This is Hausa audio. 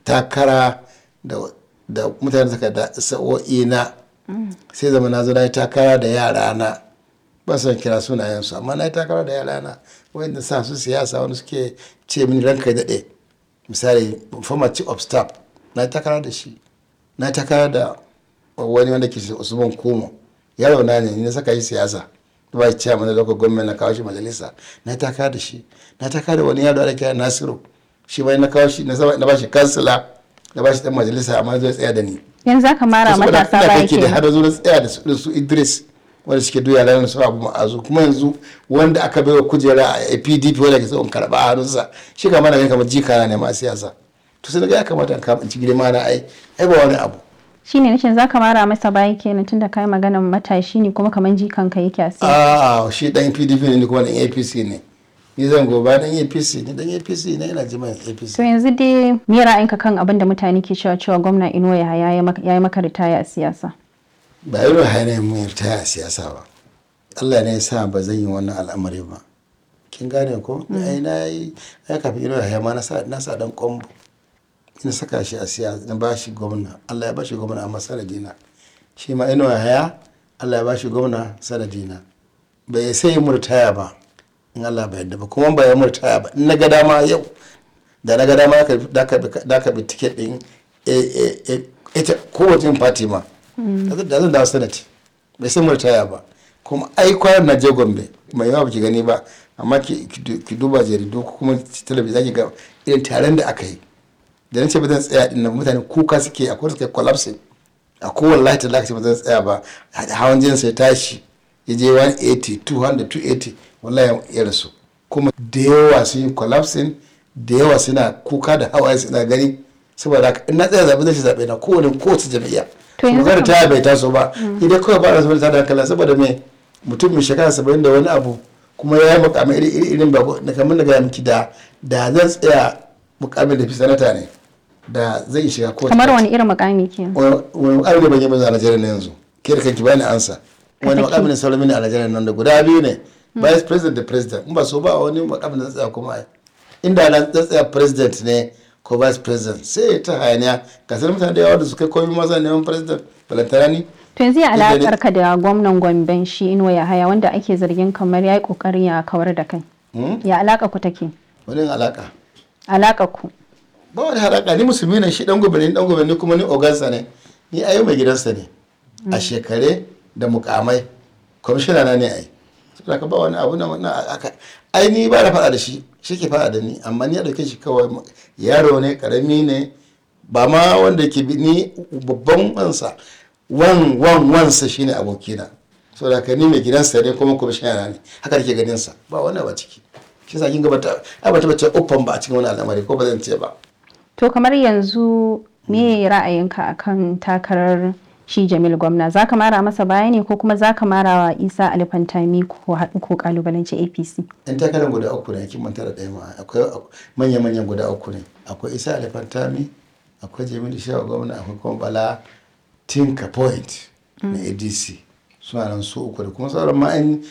takara da da mutane suka da sa'o'i na sai zama na zo na yi takara da yara na ba son kira sunayensu amma na yi takara da yara na wanda sa su siyasa wani suke ce mini ranka ya daɗe misali former chief of staff na yi takara da shi na yi takara da wani wanda ke usman kumo yaro na ne ni na saka shi siyasa ba shi ciyaman da lokacin gwamnati na kawo shi majalisa na yi takara da shi na yi takara da wani yaro da kira nasiru shi bai na kawo shi na ba shi kansila na ba shi dan majalisa amma zai tsaya da ni yanzu aka mara matasa ina baya kake da kenan har zo na tsaya da su da su Idris wanda suke duya lanar su abu ma'azu kuma yanzu wanda aka bai wa kujera a PDP wanda ke tsohon karɓa a hannunsa shi kama na kamar jika na ma siyasa to sai ga ya kamata in kama in ci girma na ai ai ba wani abu shine nace zaka mara masa baya kenan tunda kai maganan matashi ne kuma kaman jikanka yake a siyasa a shi dan PDP ne ni kuma dan APC ne ni zan goba dan APC ne dan APC ne ina jima'a APC to yanzu dai me ra'ayinka kan abin da mutane ke cewa cewa gwamna Inuwa Yahaya ya maka- ya yi maka ritaya a siyasa ba irin hanyar mun yarda a siyasa ba Allah ne ya sa ba zan yi wannan al'amari ba kin gane ko ai na yi ai kafin ina ya ma na sa na sa dan kombo ina saka shi a siyasa na ba shi gwamna Allah ya ba shi gwamna amma sanadina shi ma ina haya Allah ya ba shi gwamna sanadina bai sai murtaya ba in Allah bai yarda ba kuma ba ya murtaya ba in na ga dama yau da na ga dama da ka bi- da ka bi- da ka bi tiket din eh, eh, eh, ita kowace fati ma da zan dawo sanati bai san murtaya ba kuma ai kwanan na je gombe mai yawa baki gani ba amma ki ki- ki duba jaridu ko kuma talabijin zaki ga irin taron da aka yi da nace ba zan tsaya din nan mutane kuka suke akwai suke collapsing a kowane lahi ta lakaci ba zan tsaya ba hawan jinin sai tashi ya je 180 200 280 wallahi ya rasu kuma da yawa sun yi collapsing da yawa suna kuka da hawaye suna gani saboda haka in na tsaya zaɓe zai zaɓe na kowane kowace jam'iyya To yanzu magana kam- ta bai taso ba idan kawai ba na saboda ta da hankali saboda me mutum mai shekara saba'in da wani abu kuma ya yi mukamai iri iri irin babu na kamar da gaya miki da da zan tsaya mukamin da fi sanata ne da zai shiga kowace kamar party. wani irin mukami kenan wani mukami ne ban yi maza a Najeriya na yanzu ke da kanki bani ansa wani saki. mukami ne sauran mini a Najeriya nan da guda biyu ne vice president da president in ba so ba wani mukami da tsaya kuma ai inda na tsaya president ne ko vice president sai ta hayaniya ga sanar mutane da yawa da su kai komai maza neman president balantana ni to yanzu ya Duk da ni- alakar ka da gwamnan Gomben shi Inuwa Yahaya wanda ake zargin kamar ya yi kokarin ya kawar da kai ya alaka ku take wani alaka alaka ku ba wani haraka ni musulmi ne shi dan gobe ne dan gobe ne kuma ni ogansa ne ni ayo mai gidansa ne a shekare da mukamai kwamishina na ne ai saboda ka ba wani abu na na aka ai ni ba na faɗa da shi shi ke faɗa da ni amma ni ya dauke shi kawai yaro ne karami ne ba ma wanda ke bi ni babban wansa wan wan wansa shine abokina saboda ka ni mai gidansa ne kuma kwamishina na ne haka nake ganin sa ba wani ba ciki shi sa kin ga bata ai bata bace uffan ba a cikin wani al'amari ko ba zan ce ba to kamar yanzu me ra'ayinka akan takarar shi Jamil gwamna zaka mara masa baya ne ko kuma zaka mara wa Isa Alfantami ko haɗu ko kalubalanci APC yan takarar guda uku ne kin manta da ɗaya ma akwai manya-manyan guda uku ne akwai isa alifantami akwai jamilu shehu gwamna akwai kuma bala tinka point na adc suna nan su uku da kuma sauran ma an